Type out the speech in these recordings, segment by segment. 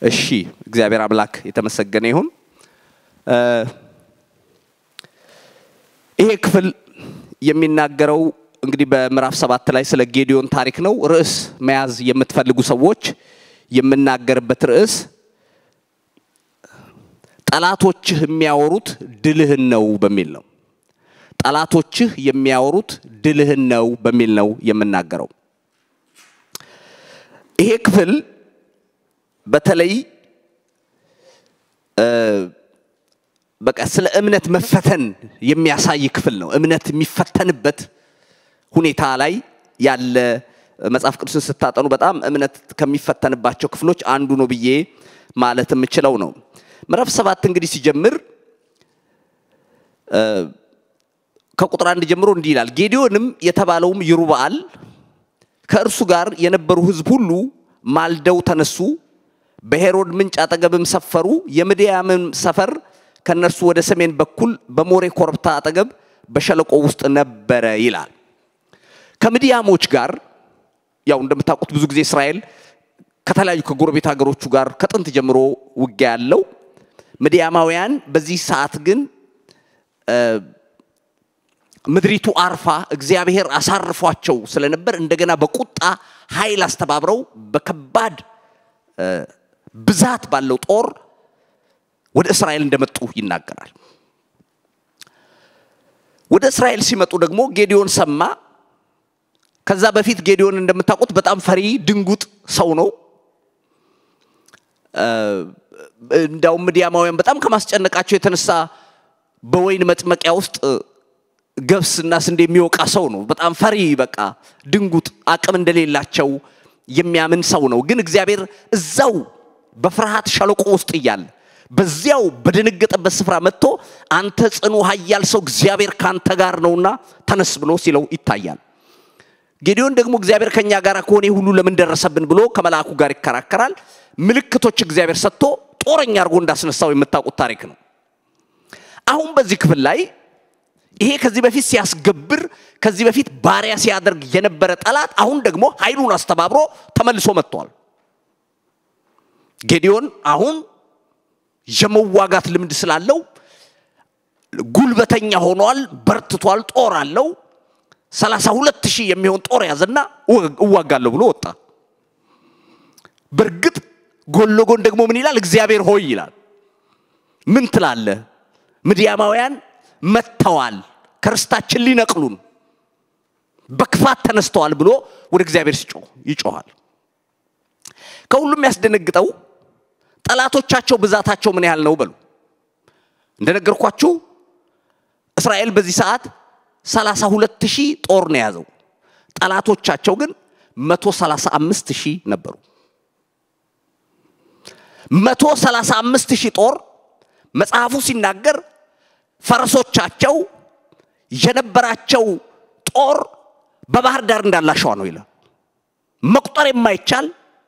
እሺ እግዚአብሔር አምላክ የተመሰገነ ይሁን። ይሄ ክፍል የሚናገረው እንግዲህ በምዕራፍ ሰባት ላይ ስለ ጌዲዮን ታሪክ ነው። ርዕስ መያዝ የምትፈልጉ ሰዎች የምናገርበት ርዕስ ጠላቶችህ የሚያወሩት ድልህን ነው በሚል ነው። ጠላቶችህ የሚያወሩት ድልህን ነው በሚል ነው የምናገረው። ይሄ ክፍል በተለይ በቃ ስለ እምነት መፈተን የሚያሳይ ክፍል ነው። እምነት የሚፈተንበት ሁኔታ ላይ ያለ መጽሐፍ ቅዱስን ስታጠኑ በጣም እምነት ከሚፈተንባቸው ክፍሎች አንዱ ነው ብዬ ማለት የምችለው ነው። ምዕራፍ ሰባት እንግዲህ ሲጀምር ከቁጥር አንድ ጀምሮ እንዲህ ይላል። ጌዲዮንም የተባለውም ይሩበአል ከእርሱ ጋር የነበሩ ሕዝብ ሁሉ ማልደው ተነሱ፣ በሄሮድ ምንጭ አጠገብም ሰፈሩ። የምድያምም ሰፈር ከእነርሱ ወደ ሰሜን በኩል በሞሬ ኮረብታ አጠገብ በሸለቆ ውስጥ ነበረ ይላል። ከምድያሞች ጋር ያው እንደምታውቁት ብዙ ጊዜ እስራኤል ከተለያዩ ከጎረቤት ሀገሮቹ ጋር ከጥንት ጀምሮ ውጊያ ያለው ምድያማውያን በዚህ ሰዓት ግን ምድሪቱ አርፋ እግዚአብሔር አሳርፏቸው ስለነበር እንደገና በቁጣ ኃይል አስተባብረው በከባድ ብዛት ባለው ጦር ወደ እስራኤል እንደመጡ ይናገራል። ወደ እስራኤል ሲመጡ ደግሞ ጌዲዮን ሰማ። ከዛ በፊት ጌዲዮን እንደምታውቁት በጣም ፈሪ ድንጉጥ ሰው ነው። እንዳውም ምድያማውያን በጣም ከማስጨነቃቸው የተነሳ በወይን መጥመቂያ ውስጥ ገብስና ስንዴ የሚወቃ ሰው ነው። በጣም ፈሪ፣ በቃ ድንጉጥ፣ አቅም እንደሌላቸው የሚያምን ሰው ነው። ግን እግዚአብሔር እዛው በፍርሃት ሸለቆ ውስጥ እያለ በዚያው በደነገጠበት ስፍራ መጥቶ አንተ ጽኑ ኃያል ሰው እግዚአብሔር ካንተ ጋር ነውና ተነስ ብሎ ሲለው ይታያል። ጌዲዮን ደግሞ እግዚአብሔር ከኛ ጋር ከሆነ ሁሉ ለምን ደረሰብን ብሎ ከመልአኩ ጋር ይከራከራል። ምልክቶች እግዚአብሔር ሰጥቶ ጦረኛ አድርጎ እንዳስነሳው የምታውቁት ታሪክ ነው። አሁን በዚህ ክፍል ላይ ይሄ ከዚህ በፊት ሲያስገብር ከዚህ በፊት ባሪያ ሲያደርግ የነበረ ጠላት አሁን ደግሞ ኃይሉን አስተባብሮ ተመልሶ መጥቷል። ጌዲዮን አሁን የመዋጋት ልምድ ስላለው ጉልበተኛ ሆኗል፣ በርትቷል፣ ጦር አለው። ሰላሳ ሁለት ሺህ የሚሆን ጦር ያዘና እዋጋለሁ ብሎ ወጣ። በእርግጥ ጎን ለጎን ደግሞ ምን ይላል? እግዚአብሔር ሆይ ይላል። ምን ትላለህ? ምድያማውያን መጥተዋል፣ ከርስታችን ሊነቅሉን በክፋት ተነስተዋል ብሎ ወደ እግዚአብሔር ሲጮህ ይጮኋል። ከሁሉም ያስደነግጠው ጠላቶቻቸው ብዛታቸው ምን ያህል ነው በሉ። እንደነገርኳችሁ እስራኤል በዚህ ሰዓት ሰላሳ ሁለት ሺህ ጦር ነው የያዘው። ጠላቶቻቸው ግን መቶ ሰላሳ አምስት ሺህ ነበሩ። መቶ ሰላሳ አምስት ሺህ ጦር መጽሐፉ ሲናገር ፈረሶቻቸው የነበራቸው ጦር በባህር ዳር እንዳላሸዋ ነው ይላል። መቁጠር የማይቻል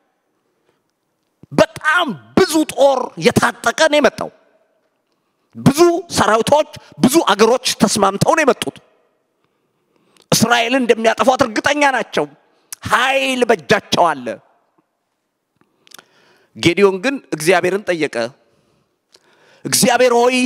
በጣም ብዙ ጦር የታጠቀ ነው የመጣው። ብዙ ሰራዊቶች፣ ብዙ አገሮች ተስማምተው ነው የመጡት። እስራኤልን እንደሚያጠፏት እርግጠኛ ናቸው። ኃይል በእጃቸው አለ። ጌዲዮን ግን እግዚአብሔርን ጠየቀ። እግዚአብሔር ሆይ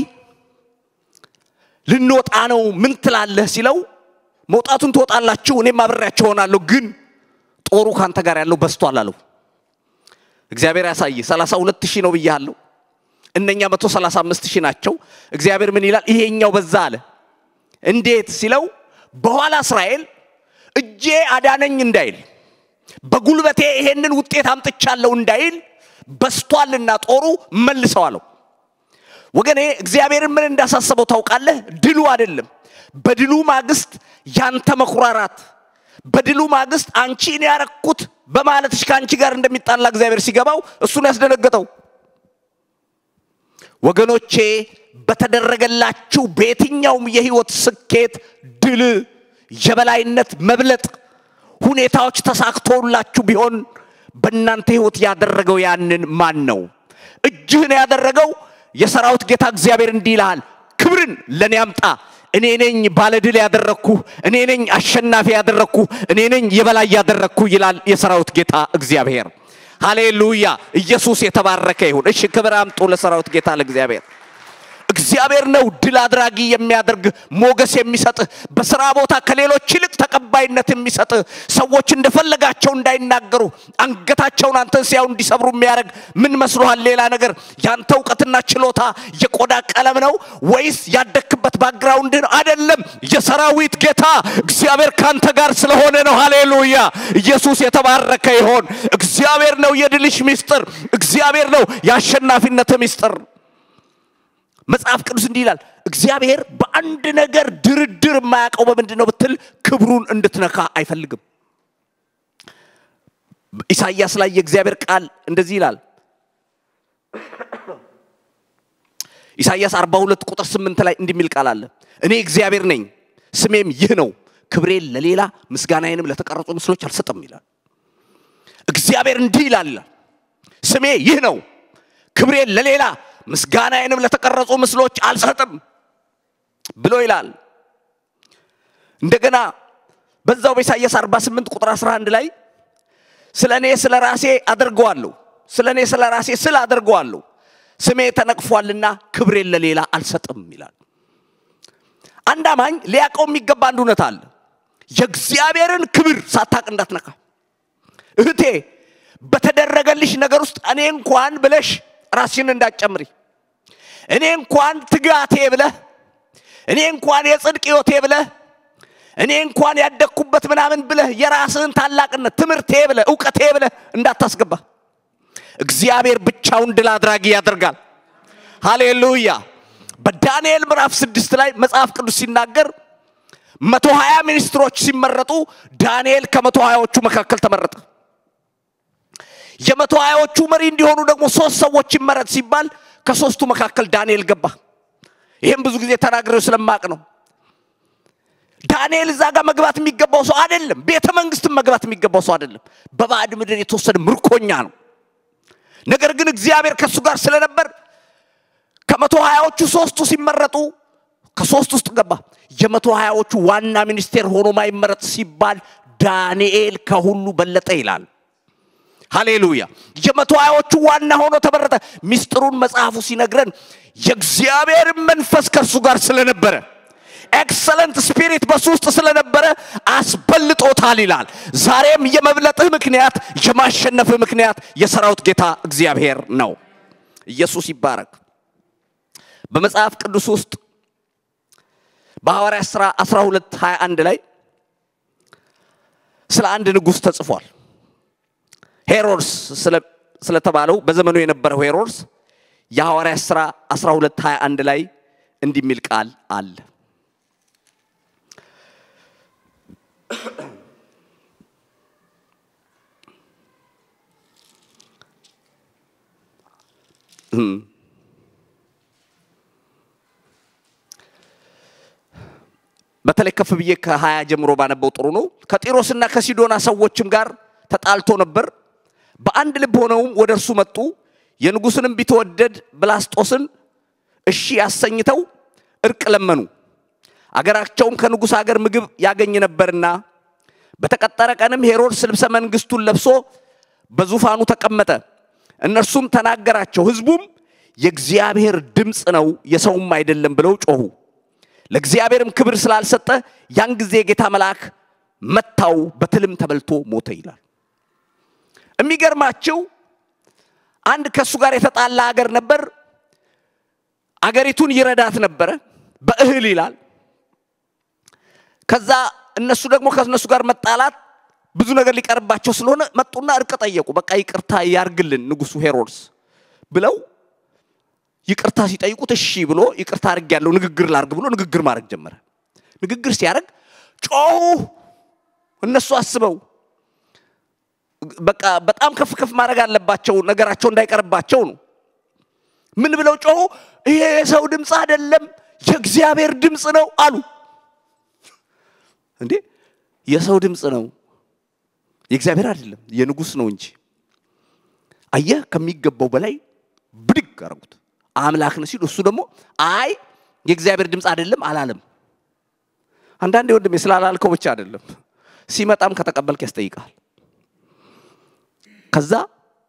ልንወጣ ነው፣ ምን ትላለህ ሲለው መውጣቱን ትወጣላችሁ፣ እኔም አብሬያቸው ሆናለሁ፣ ግን ጦሩ ካንተ ጋር ያለው በስቷል አለው። እግዚአብሔር ያሳይ። ሰላሳ ሁለት ሺህ ነው ብያለሁ፣ እነኛ መቶ ሰላሳ አምስት ሺህ ናቸው። እግዚአብሔር ምን ይላል? ይሄኛው በዛ አለ። እንዴት ሲለው በኋላ እስራኤል እጄ አዳነኝ እንዳይል በጉልበቴ ይሄንን ውጤት አምጥቻለሁ እንዳይል በስቷልና ጦሩ መልሰው አለው። ወገኔ እግዚአብሔርን ምን እንዳሳሰበው ታውቃለህ? ድሉ አይደለም። በድሉ ማግስት ያንተ መኩራራት፣ በድሉ ማግስት አንቺ እኔ ያረኩት በማለትሽ ከአንቺ ጋር እንደሚጣላ እግዚአብሔር ሲገባው እሱን ያስደነገጠው። ወገኖቼ በተደረገላችሁ በየትኛውም የህይወት ስኬት፣ ድል፣ የበላይነት፣ መብለጥ ሁኔታዎች ተሳክቶላችሁ ቢሆን በእናንተ ህይወት ያደረገው ያንን ማን ነው? እጅህን ያደረገው የሰራዊት ጌታ እግዚአብሔር እንዲህ ይልሃል፣ ክብርን ለእኔ አምጣ እኔ ነኝ ባለድል ያደረግኩ፣ እኔ ነኝ አሸናፊ ያደረግኩ፣ እኔ ነኝ የበላይ ያደረግኩ ይላል የሰራዊት ጌታ እግዚአብሔር። ሃሌሉያ! ኢየሱስ የተባረከ ይሁን። እሺ፣ ክብር አምጡ ለሰራዊት ጌታ ለእግዚአብሔር። እግዚአብሔር ነው ድል አድራጊ የሚያደርግ ሞገስ የሚሰጥህ በስራ ቦታ ከሌሎች ይልቅ ተቀባይነት የሚሰጥህ ሰዎች እንደፈለጋቸው እንዳይናገሩ አንገታቸውን አንተን ሲያዩ እንዲሰብሩ የሚያደርግ ምን መስሎሃል? ሌላ ነገር ያንተ እውቀትና ችሎታ የቆዳ ቀለም ነው ወይስ ያደክበት ባግራውንድ ነው? አይደለም። የሰራዊት ጌታ እግዚአብሔር ካንተ ጋር ስለሆነ ነው። ሃሌሉያ! ኢየሱስ የተባረከ ይሆን። እግዚአብሔር ነው የድልሽ ሚስጥር። እግዚአብሔር ነው የአሸናፊነት ሚስጥር። መጽሐፍ ቅዱስ እንዲህ ይላል፣ እግዚአብሔር በአንድ ነገር ድርድር የማያውቀው በምንድን ነው ብትል ክብሩን እንድትነካ አይፈልግም። ኢሳይያስ ላይ የእግዚአብሔር ቃል እንደዚህ ይላል። ኢሳይያስ 42 ቁጥር 8 ላይ እንዲህ የሚል ቃል አለ። እኔ እግዚአብሔር ነኝ፣ ስሜም ይህ ነው፣ ክብሬን ለሌላ ምስጋናዬንም ለተቀረጹ ምስሎች አልሰጥም ይላል። እግዚአብሔር እንዲህ ይላል፣ ስሜ ይህ ነው፣ ክብሬን ለሌላ ምስጋናዬንም ለተቀረጹ ምስሎች አልሰጥም ብሎ ይላል። እንደገና በዛው በኢሳይያስ 48 ቁጥር 11 ላይ ስለ እኔ ስለ ራሴ አደርገዋለሁ፣ ስለ እኔ ስለ ራሴ ስል አደርገዋለሁ፣ ስሜ ተነቅፏልና ክብሬን ለሌላ አልሰጥም ይላል። አንድ አማኝ ሊያውቀው የሚገባ አንድ እውነት አለ። የእግዚአብሔርን ክብር ሳታቅ እንዳትነካ። እህቴ በተደረገልሽ ነገር ውስጥ እኔ እንኳን ብለሽ ራስሽን እንዳትጨምሪ። እኔ እንኳን ትጋቴ ብለህ እኔ እንኳን የጽድቅ ሕይወቴ ብለህ እኔ እንኳን ያደግኩበት ምናምን ብለህ የራስህን ታላቅነት ትምህርቴ ብለህ እውቀቴ ብለህ እንዳታስገባ። እግዚአብሔር ብቻውን ድል አድራጊ ያደርጋል። ሃሌሉያ። በዳንኤል ምዕራፍ ስድስት ላይ መጽሐፍ ቅዱስ ሲናገር መቶ ሀያ ሚኒስትሮች ሲመረጡ ዳንኤል ከመቶ ሀያዎቹ መካከል ተመረጠ። የመቶ ሀያዎቹ መሪ እንዲሆኑ ደግሞ ሶስት ሰዎች ይመረጥ ሲባል ከሶስቱ መካከል ዳንኤል ገባ። ይህም ብዙ ጊዜ ተናግሬው ስለማቅ ነው። ዳንኤል እዛ ጋር መግባት የሚገባው ሰው አይደለም። ቤተ መንግስትም መግባት የሚገባው ሰው አይደለም። በባዕድ ምድር የተወሰደ ምርኮኛ ነው። ነገር ግን እግዚአብሔር ከእሱ ጋር ስለነበር ከመቶ ሀያዎቹ ሶስቱ ሲመረጡ ከሶስት ውስጥ ገባ። የመቶ ሀያዎቹ ዋና ሚኒስቴር ሆኖ ማይመረጥ ሲባል ዳንኤል ከሁሉ በለጠ ይላል። ሃሌሉያ! የመቶ ሀያዎቹ ዋና ሆኖ ተመረጠ። ሚስጥሩን መጽሐፉ ሲነግረን የእግዚአብሔር መንፈስ ከእርሱ ጋር ስለነበረ ኤክሰለንት ስፒሪት በሱ ውስጥ ስለነበረ አስበልጦታል ይላል። ዛሬም የመብለጥህ ምክንያት የማሸነፍህ ምክንያት የሰራዊት ጌታ እግዚአብሔር ነው። ኢየሱስ ይባረክ። በመጽሐፍ ቅዱስ ውስጥ በሐዋርያ ሥራ 12 21 ላይ ስለ አንድ ንጉሥ ተጽፏል። ሄሮድስ ስለተባለው በዘመኑ የነበረው ሄሮድስ የሐዋርያ ሥራ 12 21 ላይ እንዲህ የሚል ቃል አለ። በተለይ ከፍ ብዬ ከሀያ ጀምሮ ባነበው ጥሩ ነው። ከጢሮስና ከሲዶና ሰዎችም ጋር ተጣልቶ ነበር። በአንድ ልብ ሆነውም ወደ እርሱ መጡ። የንጉሥንም ቢትወደድ ብላስጦስን እሺ ያሰኝተው እርቅ ለመኑ። አገራቸውም ከንጉሥ አገር ምግብ ያገኝ ነበርና በተቀጠረ ቀንም ሄሮድስ ልብሰ መንግሥቱን ለብሶ በዙፋኑ ተቀመጠ። እነርሱም ተናገራቸው። ሕዝቡም የእግዚአብሔር ድምፅ ነው የሰውም አይደለም ብለው ጮኹ። ለእግዚአብሔርም ክብር ስላልሰጠ ያን ጊዜ የጌታ መልአክ መታው፣ በትልም ተበልቶ ሞተ ይላል። የሚገርማችሁ አንድ ከእሱ ጋር የተጣላ አገር ነበር። አገሪቱን ይረዳት ነበረ በእህል ይላል። ከዛ እነሱ ደግሞ ከእነሱ ጋር መጣላት ብዙ ነገር ሊቀርባቸው ስለሆነ መጡና እርቅ ጠየቁ። በቃ ይቅርታ ያርግልን ንጉሱ ሄሮድስ ብለው ይቅርታ ሲጠይቁት እሺ ብሎ ይቅርታ አድርግ ያለው ንግግር ላርግ ብሎ ንግግር ማድረግ ጀመረ። ንግግር ሲያደርግ ጮሁ። እነሱ አስበው በቃ በጣም ከፍ ከፍ ማድረግ አለባቸው፣ ነገራቸው እንዳይቀርባቸው ነው። ምን ብለው ጮሁ? ይሄ የሰው ድምፅ አይደለም የእግዚአብሔር ድምፅ ነው አሉ። እንዴ የሰው ድምፅ ነው የእግዚአብሔር አይደለም የንጉሥ ነው እንጂ። አየህ ከሚገባው በላይ ብድግ አረጉት። አምላክ ነው ሲሉ እሱ ደግሞ አይ የእግዚአብሔር ድምፅ አይደለም አላለም። አንዳንዴ ወንድሜ ስላላልከው ብቻ አይደለም ሲመጣም ከተቀበልክ ያስጠይቃል። ከዛ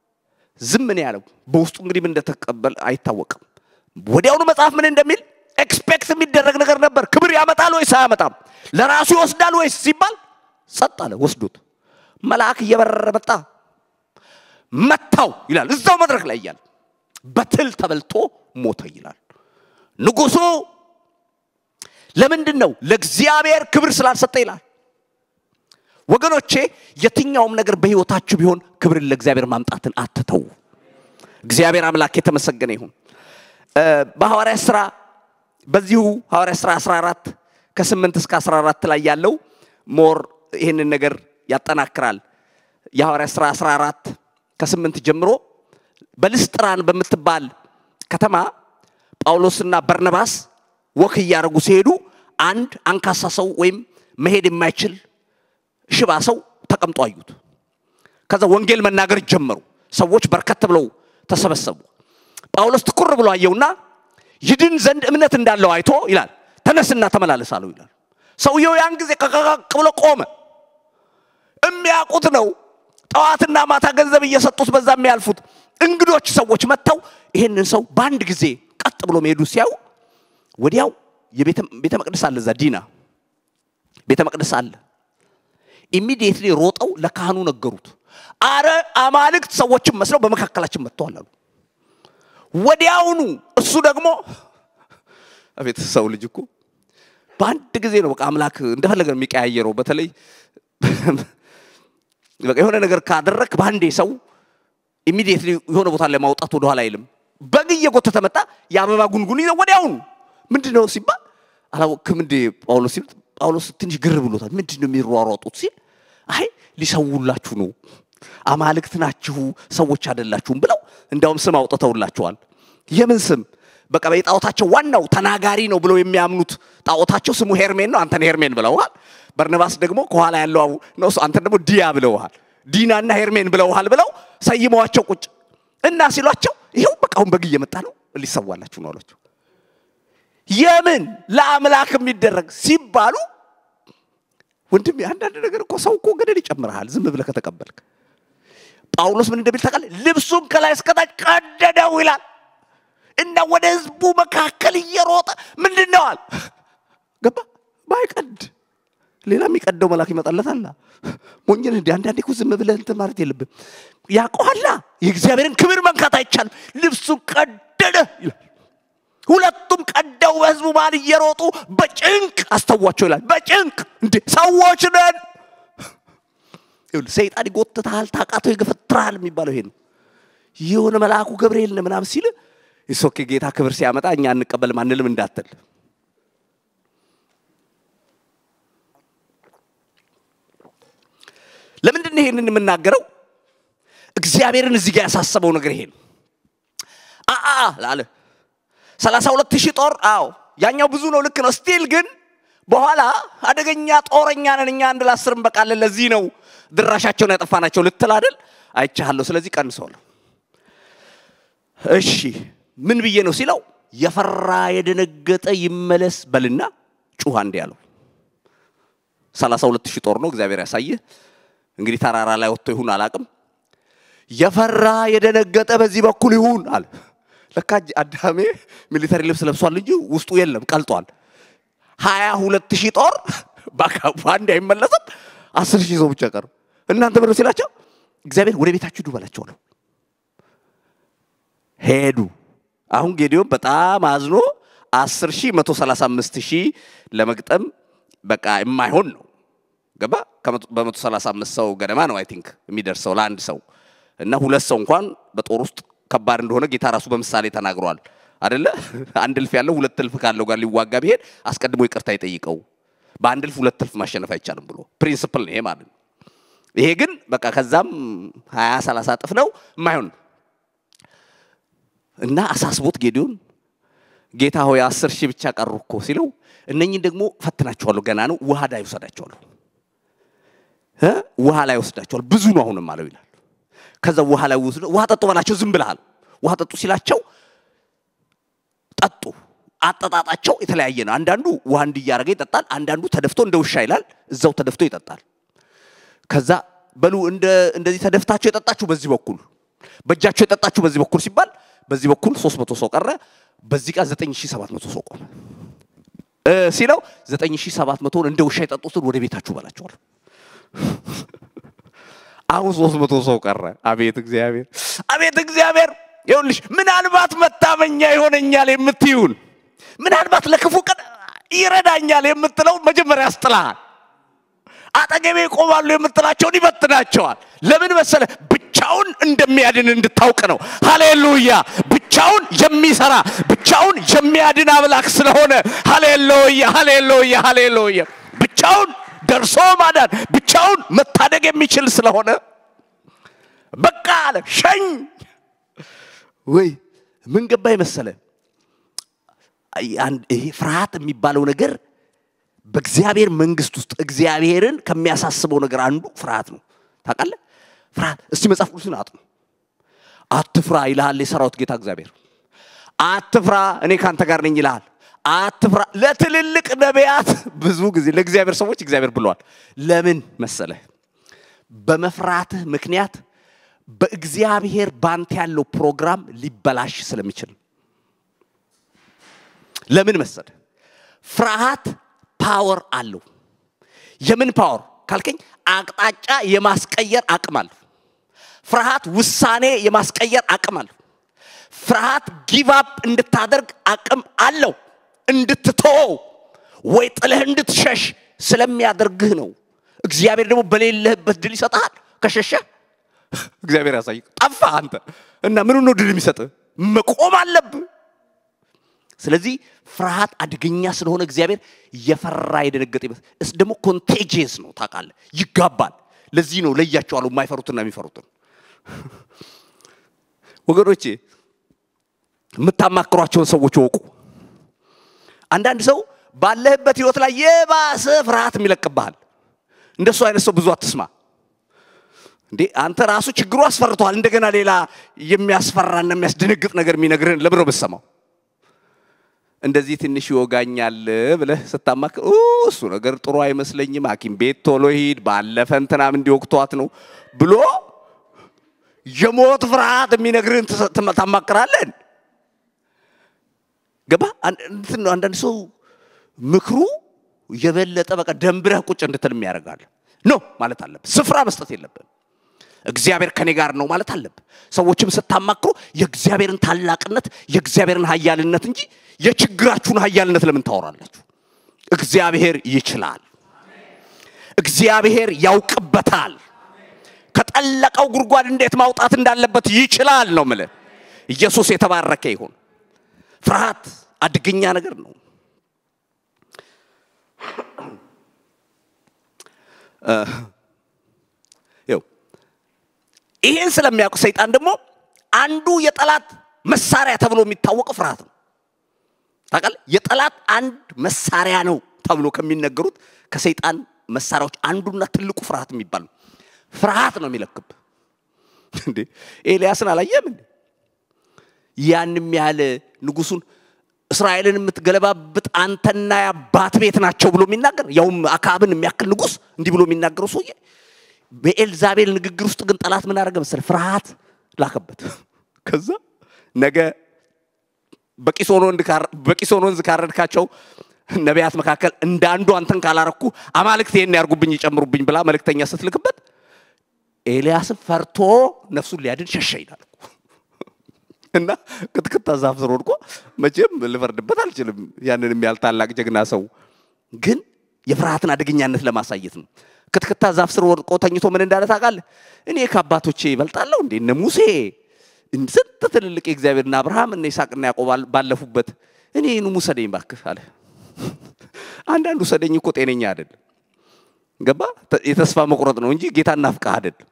ዝም ነው ያለው። በውስጡ እንግዲህ ምን እንደተቀበል አይታወቅም። ወዲያውኑ መጽሐፍ ምን እንደሚል ኤክስፔክት የሚደረግ ነገር ነበር። ክብር ያመጣል ወይስ አያመጣም? ለራሱ ይወስዳል ወይስ ሲባል ጸጥ አለ። ወስዶት መልአክ እየበረረ መጣ፣ መታው ይላል። እዛው መድረክ ላይ እያለ በትል ተበልቶ ሞተ ይላል። ንጉሱ ለምንድን ነው ለእግዚአብሔር ክብር ስላልሰጠ ይላል። ወገኖቼ የትኛውም ነገር በህይወታችሁ ቢሆን ክብርን ለእግዚአብሔር ማምጣትን አትተው። እግዚአብሔር አምላክ የተመሰገነ ይሁን። በሐዋርያ ሥራ በዚሁ ሐዋርያ ሥራ 14 ከ8 እስከ 14 ላይ ያለው ሞር ይህንን ነገር ያጠናክራል። የሐዋርያ ሥራ 14 ከ8 ጀምሮ በልስጥራን በምትባል ከተማ ጳውሎስና በርነባስ ወክ እያደረጉ ሲሄዱ አንድ አንካሳ ሰው ወይም መሄድ የማይችል ሽባ ሰው ተቀምጦ አዩት። ከዛ ወንጌል መናገር ጀመሩ። ሰዎች በርከት ብለው ተሰበሰቡ። ጳውሎስ ትኩር ብሎ አየውና ይድን ዘንድ እምነት እንዳለው አይቶ ይላል ተነስና ተመላለስ አለው ይላል። ሰውየው ያን ጊዜ ቀቀቅ ብሎ ቆመ። የሚያውቁት ነው። ጠዋትና ማታ ገንዘብ እየሰጡት በዛ የሚያልፉት እንግዶች ሰዎች መጥተው ይህንን ሰው በአንድ ጊዜ ቀጥ ብሎ መሄዱ ሲያዩ ወዲያው ቤተ መቅደስ አለ፣ እዛ ዲና ቤተ መቅደስ አለ። ኢሚዲየትሊ ሮጠው ለካህኑ ነገሩት። አረ አማልክት ሰዎችን መስለው በመካከላችን መጥተዋል አሉ። ወዲያውኑ እሱ ደግሞ አቤት ሰው ልጅ እኮ በአንድ ጊዜ ነው በቃ አምላክ እንደፈለገ ነው የሚቀያየረው። በተለይ በቃ የሆነ ነገር ካደረክ በአንዴ ሰው ኢሚዲየትሊ የሆነ ቦታ ላይ ማውጣት ወደኋላ አይልም። በግ እየጎተተ መጣ። የአበባ ጉንጉን ይዘው ወዲያውኑ ምንድን ነው ሲባል አላወቅም እንዴ ጳውሎስ ሲሉት ጳውሎስ ትንሽ ግር ብሎታል። ምንድን ነው የሚሯሯጡት ሲል አይ ሊሰውላችሁ ነው አማልክት ናችሁ ሰዎች አይደላችሁም ብለው እንዳውም ስም አውጥተውላችኋል። የምን ስም? በቃ የጣዖታቸው ዋናው ተናጋሪ ነው ብለው የሚያምኑት ጣዖታቸው ስሙ ሄርሜን ነው። አንተን ሄርሜን ብለውሃል። በርነባስ ደግሞ ከኋላ ያለው ነው፣ አንተን ደግሞ ዲያ ብለውሃል። ዲናና ሄርሜን ብለውሃል ብለው ሰይመዋቸው ቁጭ እና ሲሏቸው ይኸው በቃ አሁን በግ እየመጣ ነው ሊሰዋላችሁ ነው አሏቸው። የምን ለአምላክ የሚደረግ ሲባሉ ወንድም አንዳንድ ነገር እኮ ሰው እኮ ገደል ይጨምርሃል ዝም ብለህ ከተቀበልክ። ጳውሎስ ምን እንደሚል ታውቃለህ? ልብሱን ከላይ እስከታች ቀደደው ይላል እና ወደ ህዝቡ መካከል እየሮጠ ምንድን ነው አለ ገባ ባይቀድ ሌላ የሚቀደው መልአክ ይመጣለታል። ሞኝን እንዲ አንዳንዴ እኮ ዝም ብለህ እንትን ማለት የለብም። ያውቀዋላ የእግዚአብሔርን ክብር መንካት አይቻልም። ልብሱን ቀደደ ይላል። ሁለቱም ቀደው በህዝቡ መሃል እየሮጡ በጭንቅ አስተዋቸው ይላል። በጭንቅ እንዴ ሰዎች ነን። ሰይጣን ይጎትታል፣ ታቃተው ይገፈትራል የሚባለው ይሄ ነው። የሆነ መልአኩ ገብርኤል ነው ምናምን ሲል ሶኬ ጌታ ክብር ሲያመጣ እኛ እንቀበልም አንልም እንዳትል ለምንድን ነው ይሄንን የምናገረው? እግዚአብሔርን እዚህ ጋር ያሳሰበው ነገር ይሄ ነው። አአ ላለ ሰላሳ ሁለት ሺህ ጦር አዎ፣ ያኛው ብዙ ነው፣ ልክ ነው። ስቲል ግን በኋላ አደገኛ ጦረኛ ነን እኛ አንድ ለአስር እንበቃለን፣ ለዚህ ነው ድራሻቸውን ያጠፋናቸው ልትል አይደል? አይቻለሁ። ስለዚህ ቀንሰዋለሁ። እሺ ምን ብዬ ነው ሲለው የፈራ የደነገጠ ይመለስ በልና ጩሃ እንዲ ያለው ሰላሳ ሁለት ሺህ ጦር ነው። እግዚአብሔር ያሳየህ እንግዲህ ተራራ ላይ ወጥቶ ይሁን አላቅም። የፈራ የደነገጠ በዚህ በኩል ይሁን አለ። ለካ አዳሜ ሚሊተሪ ልብስ ለብሷል እንጂ ውስጡ የለም ቀልጧል። ሀያ ሁለት ሺህ ጦር በአንድ አይመለስም። አስር ሺህ ሰው ብቻ ቀሩ። እናንተ ብለው ሲላቸው እግዚአብሔር ወደ ቤታችሁ ሂዱ በላቸው ነው። ሄዱ። አሁን ጌዲዮን በጣም አዝኖ አስር ሺህ መቶ ሰላሳ አምስት ሺህ ለመግጠም በቃ የማይሆን ነው ገባ በመቶ ሰላሳ አምስት ሰው ገደማ ነው አይ ቲንክ የሚደርሰው ለአንድ ሰው እና ሁለት ሰው እንኳን በጦር ውስጥ ከባድ እንደሆነ ጌታ ራሱ በምሳሌ ተናግሯል አደለ አንድ እልፍ ያለው ሁለት እልፍ ካለው ጋር ሊዋጋ ቢሄድ አስቀድሞ ይቅርታ ይጠይቀው በአንድ እልፍ ሁለት እልፍ ማሸነፍ አይቻልም ብሎ ፕሪንስፕል ነው ይሄ ማለት ነው ይሄ ግን በቃ ከዛም ሀያ ሰላሳ እጥፍ ነው የማይሆን እና አሳስቦት ጌዲዮን ጌታ ሆይ አስር ሺህ ብቻ ቀሩ እኮ ሲለው እነኝን ደግሞ ፈትናቸዋለሁ ገና ነው ውሃ ላይ ወሰዳቸዋለሁ ውሃ ላይ ወስዳቸዋል ብዙ ነው አሁንም አለው ይላል ከዛ ውሃ ላይ ወስዶ ውሃ ጠጡ በላቸው ዝም ብልሃል ውሃ ጠጡ ሲላቸው ጠጡ አጠጣጣቸው የተለያየ ነው አንዳንዱ ውሃ እንዲያረገ ይጠጣል አንዳንዱ ተደፍቶ እንደ ውሻ ይላል እዛው ተደፍቶ ይጠጣል ከዛ በሉ እንደዚህ ተደፍታችሁ የጠጣችሁ በዚህ በኩል በእጃቸው የጠጣችሁ በዚህ በኩል ሲባል በዚህ በኩል 300 ሰው ቀረ። በዚህ ጋር 9700 ሰው ቆመ እ ሲለው 9700ን እንደ ውሻ የጠጡትን ወደ ቤታችሁ በላቸዋል። አሁን 300 ሰው ቀረ። አቤት እግዚአብሔር፣ አቤት እግዚአብሔር። ይኸውልሽ ምናልባት መታመኛ ይሆነኛል የምትይውን ምናልባት ለክፉ ቀን ይረዳኛል የምትለው መጀመሪያ ያስጥልሃል። አጠገቤ ይቆማሉ የምትላቸውን ይበትናቸዋል። ለምን መሰለ? ብቻውን እንደሚያድን እንድታውቅ ነው። ሃሌሉያ! ብቻውን የሚሰራ ብቻውን የሚያድን አምላክ ስለሆነ ሃሌሉያ፣ ሃሌሉያ፣ ሃሌሉያ። ብቻውን ደርሶ ማዳን ብቻውን መታደግ የሚችል ስለሆነ በቃ አለ ሸኝ። ወይ ምን ገባኝ መሰለ? ይሄ ፍርሃት የሚባለው ነገር በእግዚአብሔር መንግስት ውስጥ እግዚአብሔርን ከሚያሳስበው ነገር አንዱ ፍርሃት ነው። ታውቃለህ? ፍርሃት እስቲ መጽሐፍ ቅዱስን አጥኑ። አትፍራ ይልሃል የሰራዊት ጌታ እግዚአብሔር። አትፍራ እኔ ካንተ ጋር ነኝ ይልሃል። አትፍራ ለትልልቅ ነቢያት ብዙ ጊዜ ለእግዚአብሔር ሰዎች እግዚአብሔር ብለዋል። ለምን መሰለህ? በመፍራትህ ምክንያት በእግዚአብሔር ባንተ ያለው ፕሮግራም ሊበላሽ ስለሚችል ለምን መሰለህ? ፍርሃት ፓወር አለው። የምን ፓወር ካልከኝ አቅጣጫ የማስቀየር አቅም አለው። ፍርሃት ውሳኔ የማስቀየር አቅም አለው። ፍርሃት ጊቫፕ እንድታደርግ አቅም አለው። እንድትተወው ወይ ጥለህ እንድትሸሽ ስለሚያደርግህ ነው። እግዚአብሔር ደግሞ በሌለህበት ድል ይሰጥሃል። ከሸሸህ እግዚአብሔር ያሳይ ጠፋ አንተ እና ምን ነው ድል የሚሰጥህ? መቆም አለብህ። ስለዚህ ፍርሃት አደገኛ ስለሆነ እግዚአብሔር የፈራ የደነገጠ ይመስል እስ ደግሞ ኮንቴጂየስ ነው ታውቃለህ፣ ይጋባል። ለዚህ ነው ለያቸዋለሁ የማይፈሩትና የሚፈሩትን። ወገኖቼ የምታማክሯቸውን ሰዎች ወቁ። አንዳንድ ሰው ባለህበት ህይወት ላይ የባሰ ፍርሃት የሚለቅብሃል። እንደሱ አይነት ሰው ብዙ አትስማ። እንዴ አንተ ራሱ ችግሩ አስፈርተዋል። እንደገና ሌላ የሚያስፈራና የሚያስደነግጥ ነገር የሚነግርህን ለምን ነው የምትሰማው? እንደዚህ ትንሽ ይወጋኛል ብለህ ስታማክር እሱ ነገር ጥሩ አይመስለኝም፣ ሐኪም ቤት ቶሎ ሂድ፣ ባለፈ እንትናም እንዲወቅቷት ነው ብሎ የሞት ፍርሃት የሚነግርህን ታማክራለን። ገባ? እንትን ነው አንዳንድ ሰው ምክሩ የበለጠ በቃ ደንብረህ ቁጭ እንድትል የሚያደርጋል። ኖ ማለት አለብህ። ስፍራ መስጠት የለብህም። እግዚአብሔር ከኔ ጋር ነው ማለት አለብህ። ሰዎችም ስታማክሩ የእግዚአብሔርን ታላቅነት የእግዚአብሔርን ኃያልነት እንጂ የችግራችሁን ኃያልነት ለምን ታወራላችሁ? እግዚአብሔር ይችላል። እግዚአብሔር ያውቅበታል። ከጠለቀው ጉድጓድ እንዴት ማውጣት እንዳለበት ይችላል ነው ምልህ። ኢየሱስ የተባረከ ይሁን። ፍርሃት አደገኛ ነገር ነው። ይኸው ይሄን ስለሚያውቅ ሰይጣን ደግሞ አንዱ የጠላት መሳሪያ ተብሎ የሚታወቀው ፍርሃት ነው። ታውቃለህ? የጠላት አንድ መሳሪያ ነው ተብሎ ከሚነገሩት ከሰይጣን መሳሪያዎች አንዱና ትልቁ ፍርሃት የሚባል ነው። ፍርሃት ነው የሚለክብ። እንዴ ኤልያስን አላየም እንዴ? ያንም ያህል ንጉሱን እስራኤልን የምትገለባብጥ አንተና የአባት ቤት ናቸው ብሎ የሚናገር ያውም አክዓብን የሚያክል ንጉስ እንዲህ ብሎ የሚናገረው ሰውዬ በኤልዛቤል ንግግር ውስጥ ግን ጠላት ምን አደረገ መሰለህ? ፍርሃት ላከበት። ከዛ ነገ በቂሶን ወንዝ ካረድካቸው ነቢያት መካከል እንደ አንዱ አንተን ካላረኩ አማልክት ይሄን ያርጉብኝ ይጨምሩብኝ ብላ መልእክተኛ ስትልክበት ኤልያስን ፈርቶ ነፍሱን ሊያድን ሸሸ ይላል እና ክትክታ ዛፍ ስር ወድቆ መቼም ልፈርድበት አልችልም። ያንን የሚያህል ታላቅ ጀግና ሰው ግን የፍርሃትን አደገኛነት ለማሳየት ነው። ክትክታ ዛፍ ስር ወድቆ ተኝቶ ምን እንዳለ ታውቃለህ? እኔ ከአባቶቼ ይበልጣለሁ እንዴ? እነ ሙሴ ስንት ትልልቅ የእግዚአብሔርና አብርሃም እነ ይስሐቅና ያዕቆብ ባለፉበት እኔ ኑ ውሰደኝ እባክህ አለ። አንዳንዱ ውሰደኝ እኮ ጤነኛ አይደለም። ገባ? የተስፋ መቁረጥ ነው እንጂ ጌታ እናፍቃህ አይደለም።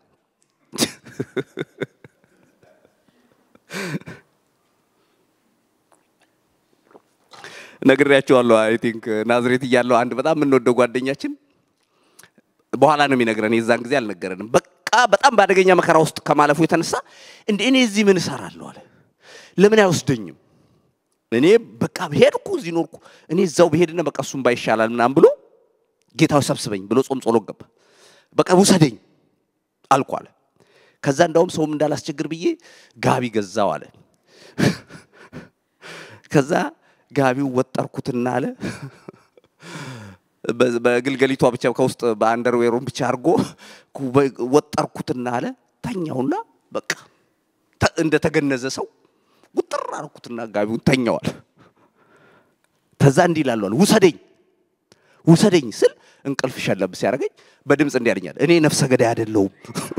ነግሬያቸዋለሁ። አይ ቲንክ ናዝሬት እያለሁ አንድ በጣም የምንወደው ጓደኛችን በኋላ ነው የሚነግረን፣ የዛን ጊዜ አልነገረንም። በቃ በጣም በአደገኛ መከራ ውስጥ ከማለፉ የተነሳ እንደ እኔ እዚህ ምን እሰራለሁ አለ። ለምን አይወስደኝም? እኔ በቃ ሄድኩ፣ እዚህ ኖርኩ፣ እኔ እዛው ብሄድና በቃ እሱም ባይሻላል ምናምን ብሎ ጌታው ሰብስበኝ ብሎ ጾም ጸሎት ገባ። በቃ ውሰደኝ አልኩ አለ። ከዛ እንዳውም ሰውም እንዳላስቸግር ብዬ ጋቢ ገዛው አለ። ከዛ ጋቢው ወጠርኩትና አለ በግልገሊቷ ብቻ ከውስጥ በአንደርዌሩን ብቻ አድርጎ ወጠርኩትና አለ ተኛውና በቃ እንደተገነዘ ሰው ውጥር አርኩትና ጋቢውን ተኛዋል። ተዛ እንዲህ ይላሉ ውሰደኝ ውሰደኝ ስል እንቅልፍ ሸለብ ሲያደርገኝ በድምፅ እንዲህ ያለኛል፣ እኔ ነፍሰ ገዳይ አይደለሁም።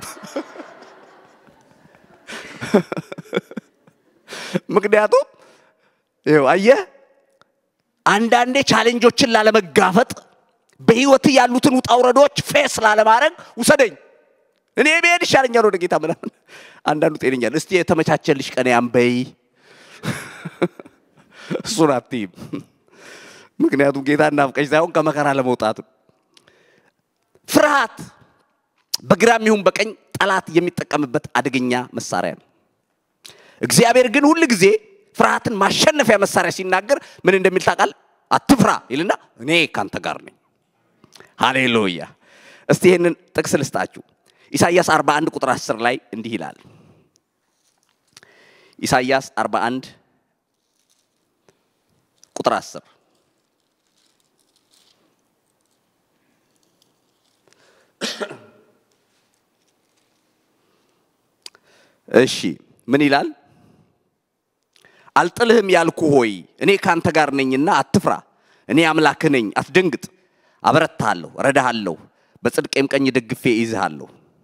ምክንያቱም ይኸው አየህ፣ አንዳንዴ ቻሌንጆችን ላለመጋፈጥ በህይወት ያሉትን ውጣ ውረዶች ፌስ ላለማድረግ ውሰደኝ፣ እኔ ብሄድ ይሻለኛል ወደ ጌታ ምናምን። አንዳንዱ ጤነኛል፣ እስቲ የተመቻቸልሽ ቀን ያንበይ እሱን አትይም። ምክንያቱም ጌታ እናፍቀሽ ሳይሆን ከመከራ ለመውጣት ፍርሃት በግራም ይሁን በቀኝ ጠላት የሚጠቀምበት አደገኛ መሳሪያ ነው። እግዚአብሔር ግን ሁል ጊዜ ፍርሃትን ማሸነፊያ መሳሪያ ሲናገር ምን እንደሚል ታውቃል? አትፍራ ይልና እኔ ካንተ ጋር ነኝ። ሃሌሉያ። እስቲ ይህንን ጥቅስ ልስጣችሁ። ኢሳይያስ 41 ቁጥር 10 ላይ እንዲህ ይላል። ኢሳይያስ 41 ቁጥር 10 እሺ ምን ይላል? አልጥልህም ያልኩ ሆይ እኔ ካንተ ጋር ነኝና አትፍራ፣ እኔ አምላክህ ነኝ፣ አትደንግጥ። አበረታሃለሁ፣ እረዳሃለሁ፣ በጽድቄም ቀኝ ደግፌ ይዝሃለሁ።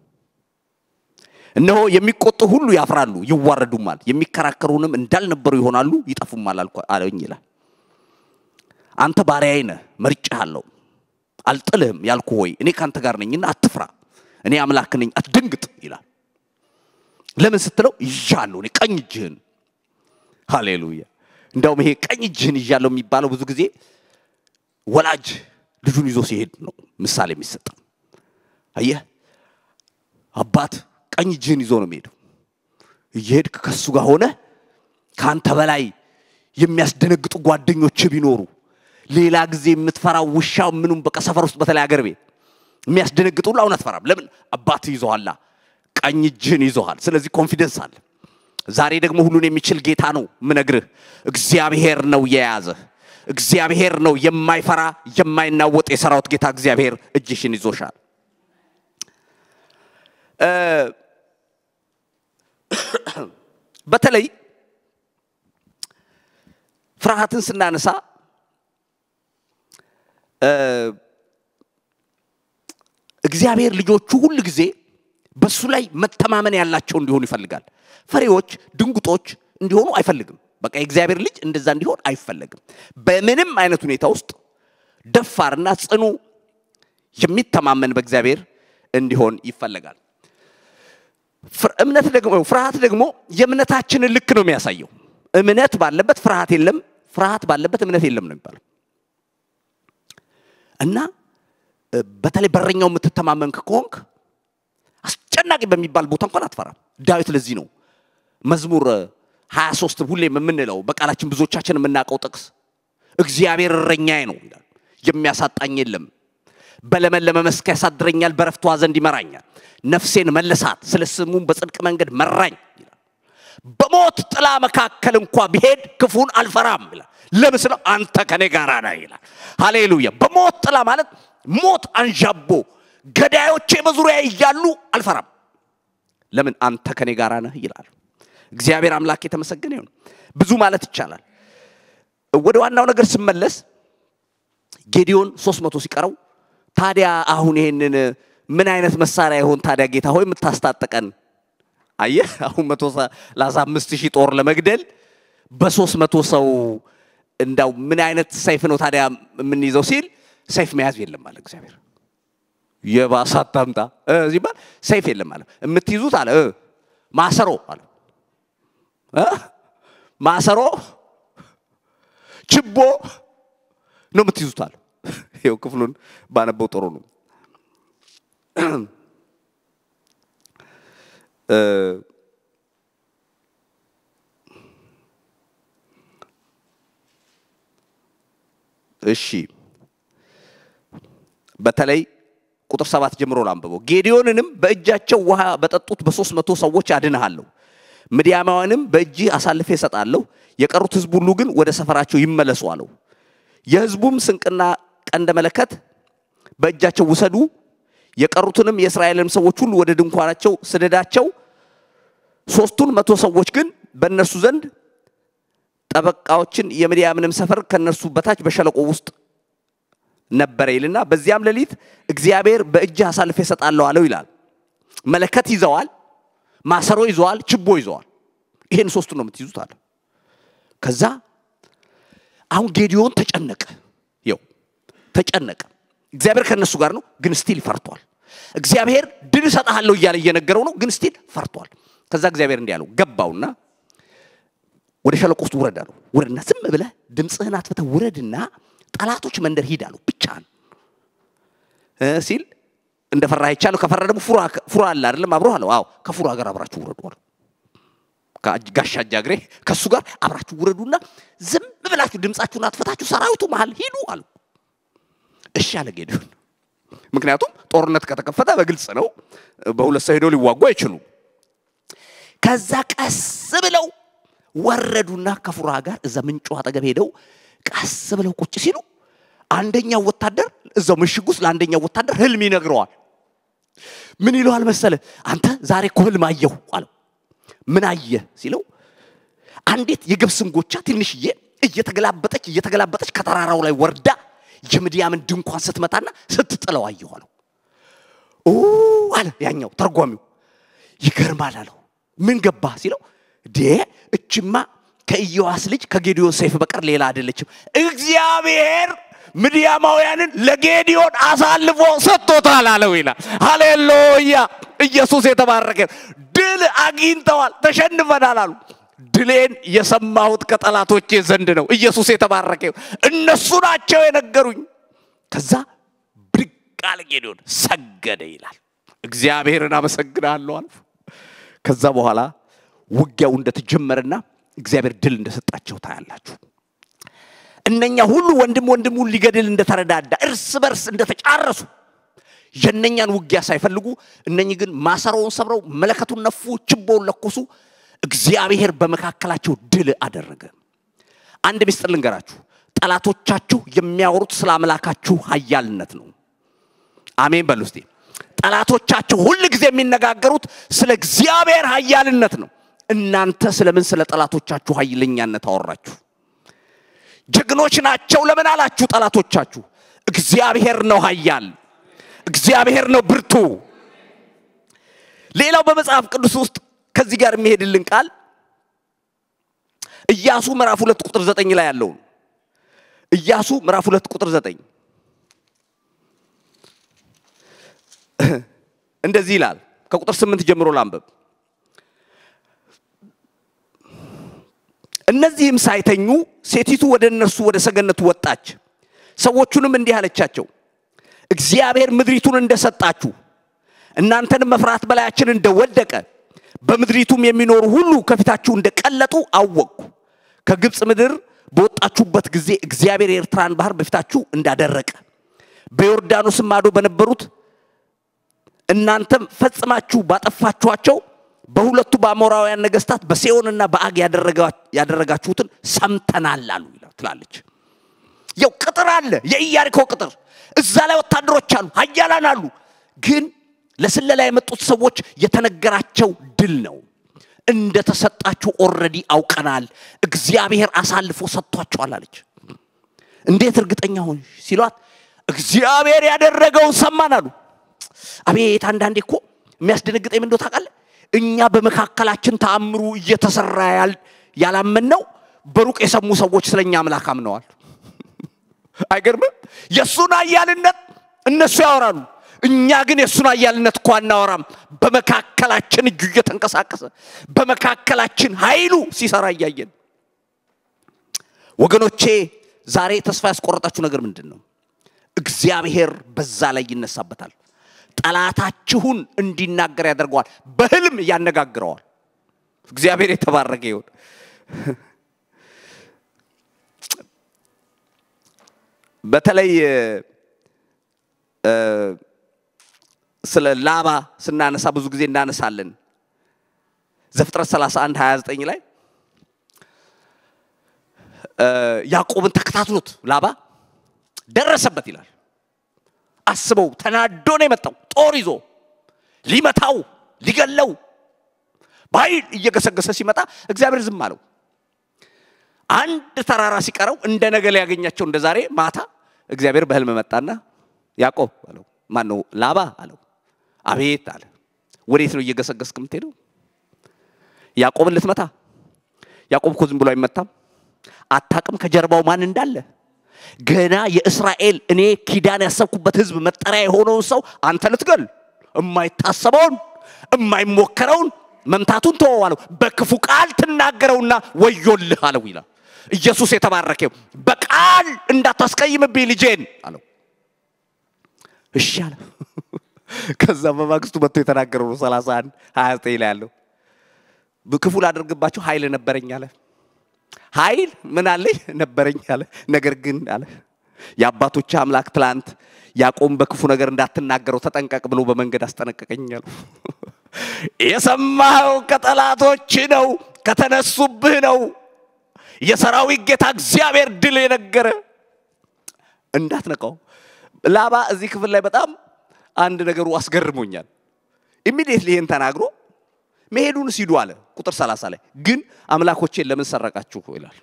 እነሆ የሚቆጡ ሁሉ ያፍራሉ፣ ይዋረዱማል፣ የሚከራከሩንም እንዳልነበሩ ይሆናሉ፣ ይጠፉማል አለኝ ይላል። አንተ ባሪያዬ ነህ፣ መርጬሃለሁ። አልጥልህም ያልኩ ሆይ እኔ ካንተ ጋር ነኝና አትፍራ፣ እኔ አምላክህ ነኝ፣ አትደንግጥ ይላል። ለምን ስትለው ይዣለሁ፣ እኔ ቀኝ እጅህን። ሃሌሉያ። እንደውም ይሄ ቀኝ እጅህን ይዣለሁ የሚባለው ብዙ ጊዜ ወላጅ ልጁን ይዞ ሲሄድ ነው ምሳሌ የሚሰጠው። አየህ አባት ቀኝ እጅህን ይዞ ነው የሚሄደው። እየሄድክ ከሱ ጋር ሆነ ከአንተ በላይ የሚያስደነግጡ ጓደኞች ቢኖሩ ሌላ ጊዜ የምትፈራው ውሻው ምኑም በቃ ሰፈር ውስጥ በተለይ አገር ቤት የሚያስደነግጡ ሁሉ አሁን አትፈራም። ለምን አባት ይዞሃላ፣ ቀኝ እጅህን ይዞሃል። ስለዚህ ኮንፊደንስ አለ። ዛሬ ደግሞ ሁሉን የሚችል ጌታ ነው ምነግርህ። እግዚአብሔር ነው የያዘህ። እግዚአብሔር ነው የማይፈራ የማይናወጥ የሰራዊት ጌታ እግዚአብሔር እጅሽን ይዞሻል። በተለይ ፍርሃትን ስናነሳ እግዚአብሔር ልጆቹ ሁል ጊዜ በሱ ላይ መተማመን ያላቸው እንዲሆኑ ይፈልጋል። ፈሪዎች፣ ድንጉጦች እንዲሆኑ አይፈልግም። በቃ የእግዚአብሔር ልጅ እንደዛ እንዲሆን አይፈለግም። በምንም አይነት ሁኔታ ውስጥ ደፋርና ጽኑ የሚተማመን በእግዚአብሔር እንዲሆን ይፈለጋል። እምነት ደግሞ ፍርሃት ደግሞ የእምነታችንን ልክ ነው የሚያሳየው። እምነት ባለበት ፍርሃት የለም፣ ፍርሃት ባለበት እምነት የለም ነው የሚባለው እና በተለይ በረኛው የምትተማመን ከሆንክ አስጨናቂ በሚባል ቦታ እንኳን አትፈራም። ዳዊት ለዚህ ነው መዝሙር 23 ሁሌም የምንለው በቃላችን ብዙዎቻችን የምናውቀው ጥቅስ እግዚአብሔር እረኛዬ ነው ይላል፣ የሚያሳጣኝ የለም። በለመለመ መስክ ያሳድረኛል፣ በረፍቷ ዘንድ ይመራኛል። ነፍሴን መለሳት፣ ስለ ስሙም በጽድቅ መንገድ መራኝ ይላል። በሞት ጥላ መካከል እንኳ ቢሄድ ክፉን አልፈራም ይላል። ለምን ስለው አንተ ከኔ ጋር ነህ ይላል። ሃሌሉያ። በሞት ጥላ ማለት ሞት አንዣቦ ገዳዮቼ በዙሪያ እያሉ አልፈራም። ለምን አንተ ከኔ ጋር ነህ ይላል። እግዚአብሔር አምላክ የተመሰገነ ይሁን። ብዙ ማለት ይቻላል። ወደ ዋናው ነገር ስመለስ ጌዲዮን ሶስት መቶ ሲቀረው ታዲያ አሁን ይሄንን ምን አይነት መሳሪያ ይሆን ታዲያ ጌታ ሆይ የምታስታጥቀን? አየህ አሁን መቶ ሰላሳ አምስት ሺህ ጦር ለመግደል በሶስት መቶ ሰው እንዳው ምን አይነት ሰይፍ ነው ታዲያ የምንይዘው ሲል ሰይፍ መያዝ የለም አለ እግዚአብሔር። የባሰ አታምጣ ሲባል ሰይፍ የለም አለ። የምትይዙት አለ ማሰሮ አለ ማሰሮ ችቦ ነው የምትይዙት አለ። ይኸው ክፍሉን ባነበው ጥሩ ነው። እሺ በተለይ ቁጥር ሰባት ጀምሮ ላንብበው። ጌዲዮንንም በእጃቸው ውሃ በጠጡት በሦስት መቶ ሰዎች አድንሃለሁ፣ ምድያማውያንም በእጅህ አሳልፌ እሰጣለሁ፣ የቀሩት ሕዝብ ሁሉ ግን ወደ ሰፈራቸው ይመለሱ አለው። የሕዝቡም ስንቅና ቀንደ መለከት በእጃቸው ውሰዱ፣ የቀሩትንም የእስራኤልንም ሰዎች ሁሉ ወደ ድንኳናቸው ስደዳቸው። ሦስቱን መቶ ሰዎች ግን በእነርሱ ዘንድ ጠበቃዎችን የምድያምንም ሰፈር ከእነርሱ በታች በሸለቆ ውስጥ ነበረ ይልና በዚያም ሌሊት እግዚአብሔር በእጅህ አሳልፌ እሰጣለሁ አለው ይላል። መለከት ይዘዋል፣ ማሰሮ ይዘዋል፣ ችቦ ይዘዋል። ይሄን ሶስቱ ነው የምትይዙት አለ። ከዛ አሁን ጌዲዮን ተጨነቀ። ይው ተጨነቀ። እግዚአብሔር ከእነሱ ጋር ነው፣ ግን ስቲል ፈርቷል። እግዚአብሔር ድል እሰጥሃለሁ እያለ እየነገረው ነው፣ ግን ስቲል ፈርቷል። ከዛ እግዚአብሔር እንዲህ አለው፣ ገባውና ወደ ሸለቆ ውስጥ ውረድ አለው። ውረድና ዝም ብለህ ድምፅህን አትፍተህ ውረድና ጠላቶች መንደር ሂድ አለው ብቻህን ሲል እንደ ፈራ አይቻለሁ። ከፈራ ደግሞ ፉራ አለ አይደለም አብሮ አለው። አዎ ከፉራ ጋር አብራችሁ ውረዱ አለው። ጋሻ ጃግሬ ከእሱ ጋር አብራችሁ ውረዱና ዝም ብላችሁ ድምፃችሁን አትፈታችሁ ሰራዊቱ መሀል ሂዱ አለው። እሺ አለ ጌዲዮን። ምክንያቱም ጦርነት ከተከፈተ በግልጽ ነው፣ በሁለት ሰው ሄደው ሊዋጉ አይችሉም። ከዛ ቀስ ብለው ወረዱና ከፉራ ጋር እዛ ምንጩ አጠገብ ሄደው ቀስ ብለው ቁጭ ሲሉ አንደኛው ወታደር እዛው ምሽግ ውስጥ ለአንደኛው ወታደር ህልም ይነግረዋል። ምን ይለዋል መሰለ? አንተ ዛሬ እኮ ህልም አየሁ አለው። ምን አየ ሲለው አንዲት የገብስ እንጎቻ ትንሽዬ እየተገላበጠች እየተገላበጠች ከተራራው ላይ ወርዳ የምድያምን ድንኳን ስትመታና ስትጥለው አየሁ አለው። ኦ አለ ያኛው ተርጓሚው። ይገርማል አለው። ምን ገባ ሲለው ዴ እችማ ከኢዮአስ ልጅ ከጌዲዮን ሰይፍ በቀር ሌላ አይደለችም። እግዚአብሔር ምድያማውያንን ለጌዲዮን አሳልፎ ሰጥቶታል አለው ይላል። ሃሌሉያ! ኢየሱስ የተባረከ። ድል አግኝተዋል፣ ተሸንፈናል አሉ። ድሌን የሰማሁት ከጠላቶቼ ዘንድ ነው። ኢየሱስ የተባረከ። እነሱ ናቸው የነገሩኝ። ከዛ ብድግ አለ ጌዲዮን፣ ሰገደ ይላል። እግዚአብሔርን አመሰግናለሁ አልፎ ከዛ በኋላ ውጊያው እንደተጀመረና እግዚአብሔር ድል እንደሰጣቸው ታያላችሁ። እነኛ ሁሉ ወንድም ወንድሙን ሊገድል እንደተረዳዳ እርስ በርስ እንደተጫረሱ የነኛን ውጊያ ሳይፈልጉ እነኚህ ግን ማሰሮውን ሰብረው መለከቱን ነፉ፣ ችቦውን ለኮሱ። እግዚአብሔር በመካከላቸው ድል አደረገ። አንድ ምስጢር ልንገራችሁ። ጠላቶቻችሁ የሚያወሩት ስለ አምላካችሁ ኃያልነት ነው። አሜን በሉ እስቲ። ጠላቶቻችሁ ሁል ጊዜ የሚነጋገሩት ስለ እግዚአብሔር ኃያልነት ነው። እናንተ ስለምን ስለ ጠላቶቻችሁ ኃይለኛነት አወራችሁ? ጀግኖች ናቸው ለምን አላችሁ? ጠላቶቻችሁ እግዚአብሔር ነው ኃያል፣ እግዚአብሔር ነው ብርቱ። ሌላው በመጽሐፍ ቅዱስ ውስጥ ከዚህ ጋር የሚሄድልን ቃል ኢያሱ ምዕራፍ ሁለት ቁጥር ዘጠኝ ላይ ያለውን ኢያሱ ምዕራፍ ሁለት ቁጥር ዘጠኝ እንደዚህ ይላል። ከቁጥር ስምንት ጀምሮ ላንበብ። እነዚህም ሳይተኙ ሴቲቱ ወደ እነርሱ ወደ ሰገነቱ ወጣች። ሰዎቹንም እንዲህ አለቻቸው፣ እግዚአብሔር ምድሪቱን እንደሰጣችሁ እናንተንም መፍራት በላያችን እንደወደቀ በምድሪቱም የሚኖሩ ሁሉ ከፊታችሁ እንደቀለጡ አወቅኩ። ከግብፅ ምድር በወጣችሁበት ጊዜ እግዚአብሔር የኤርትራን ባህር በፊታችሁ እንዳደረቀ በዮርዳኖስም ማዶ በነበሩት እናንተም ፈጽማችሁ ባጠፋችኋቸው በሁለቱ በአሞራውያን ነገስታት በሴዮንና በአግ ያደረጋችሁትን ሰምተናል አሉ ትላለች። ያው ቅጥር አለ፣ የኢያሪኮ ቅጥር። እዛ ላይ ወታደሮች አሉ፣ ኃያላን አሉ። ግን ለስለላ የመጡት ሰዎች የተነገራቸው ድል ነው። እንደተሰጣችሁ ኦልሬዲ አውቀናል፣ እግዚአብሔር አሳልፎ ሰጥቷቸዋል አለች። እንዴት እርግጠኛ ሆንሽ ሲሏት እግዚአብሔር ያደረገውን ሰማን አሉ። አቤት አንዳንዴ እኮ የሚያስደነግጠኝ ምን እንደው ታውቃለህ? እኛ በመካከላችን ተአምሩ እየተሰራ ያላመን ነው በሩቅ የሰሙ ሰዎች ስለኛ አምላክ አምነዋል። አይገርምም? የእሱን ኃያልነት እነሱ ያወራሉ፣ እኛ ግን የእሱን ኃያልነት እኮ አናወራም። በመካከላችን እጁ እየተንቀሳቀሰ በመካከላችን ኃይሉ ሲሰራ እያየን ወገኖቼ፣ ዛሬ ተስፋ ያስቆረጣችሁ ነገር ምንድን ነው? እግዚአብሔር በዛ ላይ ይነሳበታል። ጠላታችሁን እንዲናገር ያደርገዋል። በህልም ያነጋግረዋል። እግዚአብሔር የተባረከ ይሁን። በተለይ ስለ ላባ ስናነሳ ብዙ ጊዜ እናነሳለን። ዘፍጥረት 31 29 ላይ ያዕቆብን ተከታትሎት ላባ ደረሰበት ይላል። አስበው፣ ተናዶ ነው የመጣው ጦር ይዞ ሊመታው ሊገለው በኃይል እየገሰገሰ ሲመጣ እግዚአብሔር ዝም አለው። አንድ ተራራ ሲቀረው እንደ ነገ ሊያገኛቸው እንደ ዛሬ ማታ እግዚአብሔር በህልም መጣና ያዕቆብ አለው። ማን ነው? ላባ አለው። አቤት አለ። ወዴት ነው እየገሰገስክ የምትሄደው? ያዕቆብን ልትመታ? ያዕቆብ እኮ ዝም ብሎ አይመታም። አታቅም ከጀርባው ማን እንዳለ። ገና የእስራኤል እኔ ኪዳን ያሰብኩበት ህዝብ መጠሪያ የሆነውን ሰው አንተ ልትገል የማይታሰበውን የማይሞከረውን መምታቱን ተወው አለው። በክፉ ቃል ትናገረውና ወዮልህ አለው ይላል። ኢየሱስ የተባረከው በቃል እንዳታስቀይምብኝ ልጄን አለው። እሺ አለ። ከዛ በማግስቱ መጥቶ የተናገረው ነው 31 29 ላይ ያለው ክፉ ላደርግባቸው ኃይል ነበረኝ አለ። ኃይል ምን አለኝ ነበረኝ አለ። ነገር ግን አለ የአባቶች አምላክ ትላንት ያዕቆብን በክፉ ነገር እንዳትናገረው ተጠንቀቅ ብሎ በመንገድ አስጠነቀቀኝ አለው። የሰማኸው ከጠላቶች ነው፣ ከተነሱብህ ነው። የሰራዊት ጌታ እግዚአብሔር ድል የነገረ እንዳትነቃው። ላባ እዚህ ክፍል ላይ በጣም አንድ ነገሩ አስገርሞኛል። ኢሚዲየትሊ ይህን ተናግሮ መሄዱን ሲዱ አለ። ቁጥር 30 ላይ ግን አምላኮቼን ለምን ሰረቃችሁ ይላል።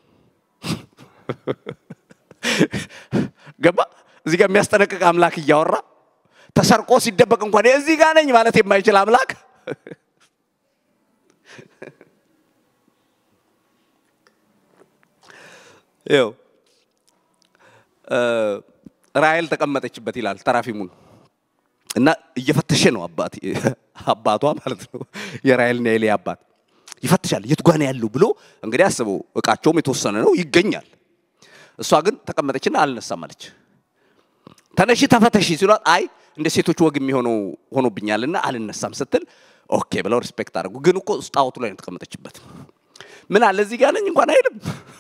ገባ እዚህ ጋር የሚያስጠነቅቅ አምላክ እያወራ ተሰርቆ ሲደበቅ እንኳን እዚህ ጋር ነኝ ማለት የማይችል አምላክ ይኸው ራሔል ተቀመጠችበት ይላል ተራፊሙን እና እየፈተሸ ነው አባት አባቷ ማለት ነው የራሔልና የሌ አባት ይፈትሻል የቱ ጋር ነው ያለው ብሎ እንግዲህ አስበው እቃቸውም የተወሰነ ነው ይገኛል እሷ ግን ተቀመጠችና አልነሳም አለች ተነሺ ተፈተሺ ሲሏት አይ እንደ ሴቶች ወግ የሚሆነው ሆኖብኛልና አልነሳም ስትል ኦኬ ብለው ሪስፔክት አድርጉ ግን እኮ ጣዖቱ ላይ ነው የተቀመጠችበት ምን አለ እዚህ ጋር ነኝ እንኳን አይልም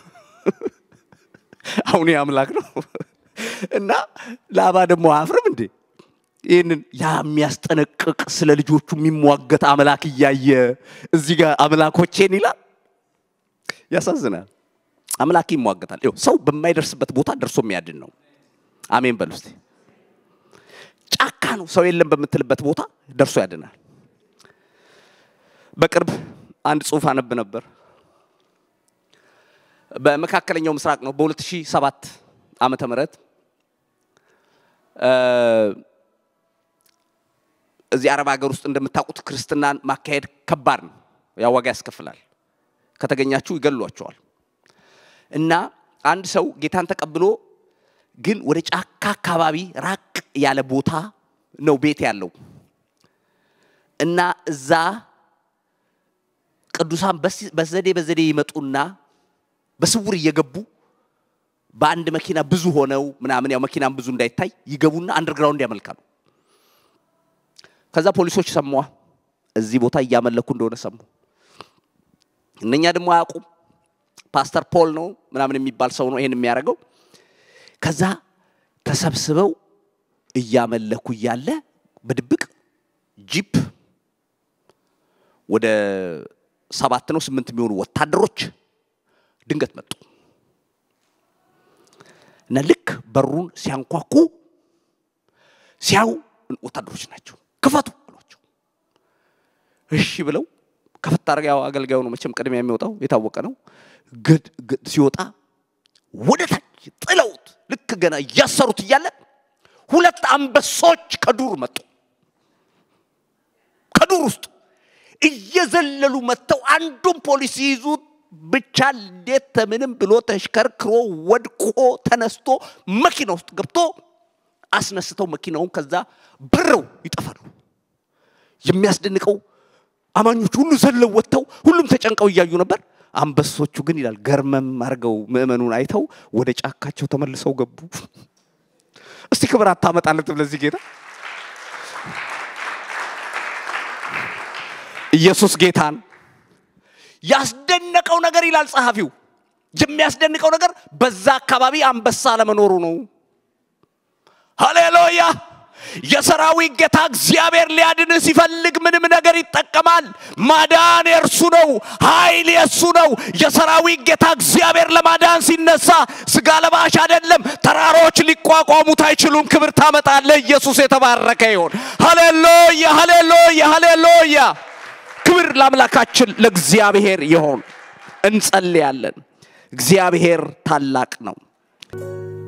አሁን አምላክ ነው እና ላባ ደግሞ አፍርም እንዴ ይህንን ያ የሚያስጠነቅቅ ስለ ልጆቹ የሚሟገት አምላክ እያየ እዚህ ጋር አምላኮቼን ይላል ያሳዝናል አምላክ ይሟገታል ሰው በማይደርስበት ቦታ ደርሶ የሚያድን ነው አሜን በል ውስጥ ጫካ ነው ሰው የለም በምትልበት ቦታ ደርሶ ያድናል በቅርብ አንድ ጽሁፍ አነብ ነበር በመካከለኛው ምስራቅ ነው በ2007 ዓመተ ምህረት እዚህ አረብ ሀገር ውስጥ እንደምታውቁት ክርስትናን ማካሄድ ከባድ ነው ያ ዋጋ ያስከፍላል ከተገኛችሁ ይገሏቸዋል እና አንድ ሰው ጌታን ተቀብሎ ግን ወደ ጫካ አካባቢ ራቅ ያለ ቦታ ነው ቤት ያለው እና እዛ ቅዱሳን በዘዴ በዘዴ ይመጡና በስውር እየገቡ በአንድ መኪና ብዙ ሆነው ምናምን ያው መኪናም ብዙ እንዳይታይ ይገቡና አንደርግራውንድ ያመልካሉ ከዛ ፖሊሶች ሰሟ እዚህ ቦታ እያመለኩ እንደሆነ ሰሙ እነኛ ደግሞ አያውቁም ፓስተር ፖል ነው ምናምን የሚባል ሰው ነው ይሄን የሚያደርገው ከዛ ተሰብስበው እያመለኩ እያለ በድብቅ ጂፕ ወደ ሰባት ነው ስምንት የሚሆኑ ወታደሮች ድንገት መጡ እና ልክ በሩን ሲያንኳኩ ሲያዩ ወታደሮች ናቸው ክፈቱ አሏቸው እሺ ብለው ከፈት አድርገው ያው አገልጋዩ ነው መቼም ቅድሚያ የሚወጣው የታወቀ ነው ሲወጣ ወደ ታች ጥለውት ልክ ገና እያሰሩት እያለ ሁለት አንበሶች ከዱር መጡ ከዱር ውስጥ እየዘለሉ መጥተው አንዱን ፖሊስ ይዙት ብቻ እንዴት ተምንም ብሎ ተሽከርክሮ ወድቆ ተነስቶ መኪና ውስጥ ገብቶ አስነስተው መኪናውን ከዛ በረው ይጠፋሉ የሚያስደንቀው አማኞች ሁሉ ዘለው ወጥተው ሁሉም ተጨንቀው እያዩ ነበር አንበሶቹ ግን ይላል ገርመም አድርገው ምእመኑን አይተው ወደ ጫካቸው ተመልሰው ገቡ እስቲ ክብር አታመጣለትም ለዚህ ጌታ ኢየሱስ ጌታን ያስደነቀው ነገር ይላል ጸሐፊው የሚያስደንቀው ነገር በዛ አካባቢ አንበሳ ለመኖሩ ነው ሃሌሉያ የሰራዊት ጌታ እግዚአብሔር ሊያድንህ ሲፈልግ ምንም ነገር ይጠቀማል። ማዳን የእርሱ ነው፣ ኃይል የእሱ ነው። የሰራዊት ጌታ እግዚአብሔር ለማዳን ሲነሳ ስጋ ለባሽ አይደለም። ተራሮች ሊቋቋሙት አይችሉም። ክብር ታመጣለህ። ኢየሱስ የተባረከ ይሆን። ሃሌሉያ፣ ሃሌሉያ፣ ሃሌሉያ። ክብር ለአምላካችን ለእግዚአብሔር ይሆን። እንጸልያለን። እግዚአብሔር ታላቅ ነው።